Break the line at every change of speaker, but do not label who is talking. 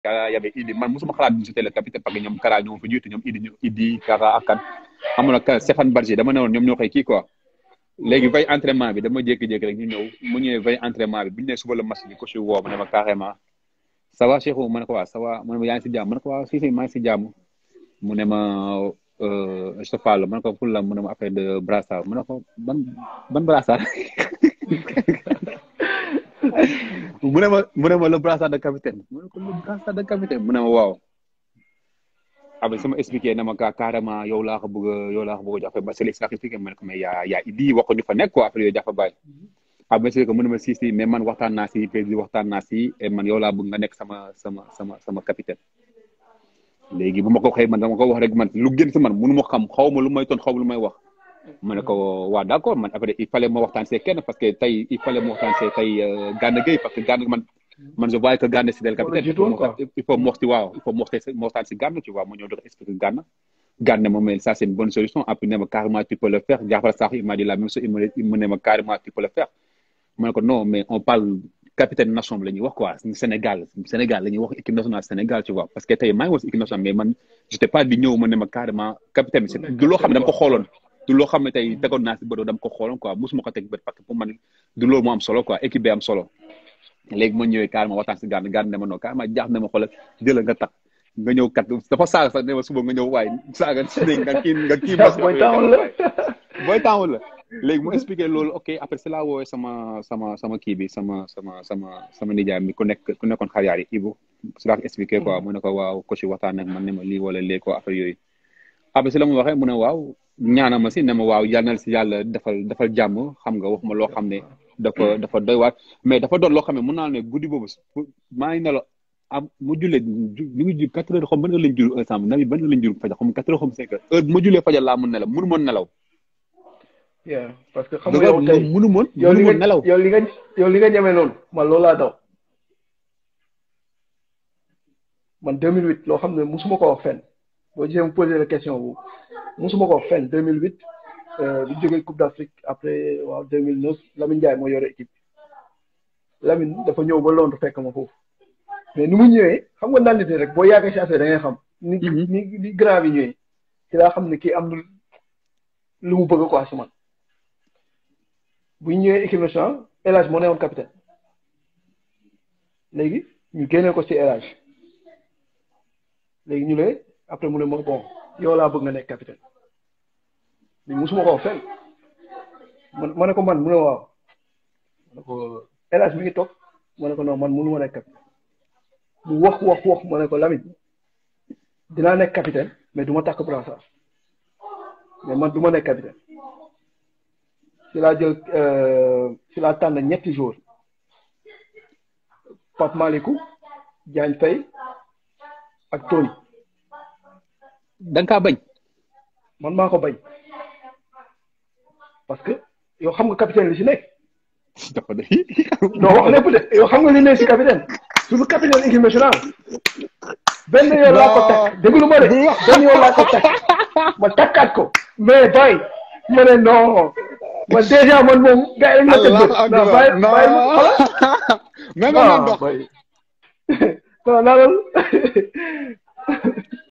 Kara y avait Idi man mosuma xalaat j'étais le capitaine parce que ñoom Kara ñoom fa jiitu ñoom Idi ñoom Idi Kara ak kan amoon na Stéphane Barger dama ne woon ñoom ñoo koy kii quoi léegi veille entraînement bi dama jékki-jékki rek ñu ñëw mu ñëwee veille entraînement bi bu ñu nee suba la match bi ko si woo ma ne ma carrément ça va Cheikhou ma ne ko waaw ça va mu ne ma yaa ngi si jàmm ma ne ko waaw si si maa ngi si jàmm mu ne ma je te parle ma ne ko pour la mu ne ma affaire de brassard ma ne ko ban ban brassard mu ne ma mu ne ma le brassard de capitaine mu ne ko le brassard de capitaine mu ne ma waaw après sama expliqué na ma ka carrément yow laa ko bëgg a yow laa ko bëgg a jox ba Sélé expliqué ma ne ko mais yaa yaa Idi wax ko ñu fa nekk quoi après yooyu jafa bàyyi après c'est que mu ne ma si si mais man waxtaan naa si président waxtaan naa si et man yow laa bëgg nga nekk sama sama sama sama capitaine léegi bu ma ko waxee man dama ko wax rek man lu gën si man mënu ma xam xaw ma lu may ton xaw ma lu may wax ma ne ko waa d'accord man après il fallait ma waxtaan see kenn parce que tey il fallait ma waxtaan see tey Gana Gueye parce que Gana man man je vois que Gana c'est le capitaine il faut mu wax si waaw il faut mu waxtaan si Gana tu vois ma ñëw doon expliquer Gana Gana ma mais ça c'est une bonne solution après ne ma carrément tu peux le faire Diafara Sakho il m'a dit la même chose il me ne ma carrément tu peux le faire ma ne ko non mais on parle capitaine nation bi la ñuy wax quoi Sénégal Sénégal la ñuy wax équipe nationale Sénégal tu vois parce que tey maa ngi wax équipe nationale mais man j'étais pas di ñëw ma ne ma carrément capitaine bi du loo xam ne dama ko xooloon du loo xam ne tey tegoon naa si bët dama ko xooloon quoi mosuma ko teg bët parce que pour man du loolu moo am solo quoi équipe bi am solo léegi ma ñëwee carrément waxtaan si Gana Gana ne ma non carrément jaax ne ma xoolal jëlal nga tax nga ñëw kat dafa saaga sax ne ma suba nga ñëw waaye saaga nga kii nga kii
booy taawul la
booy taawul la léegi mu expliqué loolu ok après c'est là woowee sama sama sama kii bi sama sama sama sama nijaay mi ku nekk ku nekkoon xariyaar yi Ibu si laa ko expliqué quoi mu ne ko waaw ko si waxtaan ak man ne ma lii wala léegi quoi après yooyu après si la mu waxee mu ne waaw ñaana ma si ne ma waaw yal na si yàlla defal defal jàmm xam nga wax ma loo xam ne dafa dafa doy waat mais dafa doon loo xam ne mun naa ne guddi boobu maa ngi ne la am mu jullee ñu ngi jur quatre heures xam ban heure lañ jur ensemble nabi ban heure lañ jur fajar xam quatre heures xam cinq heures heure bu ma jullee fajar laa mun nelaw mënu moon nelaw
yeah parce que xam nga yow tey
mënu moon
yow li
mënu moon
nga
nelaw
yow li nga yow li nga ñemee noonu man loolu laa daw man 2008 loo xam ne musuma ko wax fenn boo gisee mu posé la question bu musuma ko wax fenn 2008 bu jógee Coupe d'Afrique après waaw 2009 Lamine Ndiaye moo yore équipe Lamine dafa ñëw ba Londres fekk ma foofu mais ni mu ñëwee xam nga naan rek boo yàggee si affaire da ngay xam. ni ni ni grand bi ñëwee ci laa xam ne kii am na lu mu bëgg quoi si man bu ñu ñëwee équipe nationale El Hadj moo newoon capitaine léegi ñu génnee ko si El Hadj léegi ñu ne après mu ne ma bon yow laa bëgg nga nekk capitaine mais musuma ko wax fenn man ma ne ko man mu ne waaw ma ne ko El Hadj mi ngi toog ma ne ko non man mënu ma nekk capitaine mu wax wax wax ma ne ko Lamine dinaa nekk capitaine mais du ma takk brassard mais man du ma nekk capitaine si laa jël si laa tànn ñetti jours Pape Malikou Diagne Faye ak Tony
da nga kaa bañ
man maa ko bañ parce que yow xam nga capitaine li si nekk
dafa de
non wax lépp de yow xam nga li nekk si capitaine suñu capitaine équipe nationale benn yoon laa ko takk déglu ma de benn yoon laa ko takk ma takkaat ko mais bay ma ne non man déjà man moom gars yi ma tëdd non bàyyi bàyyi ma xoolal
mais nga dox
non naa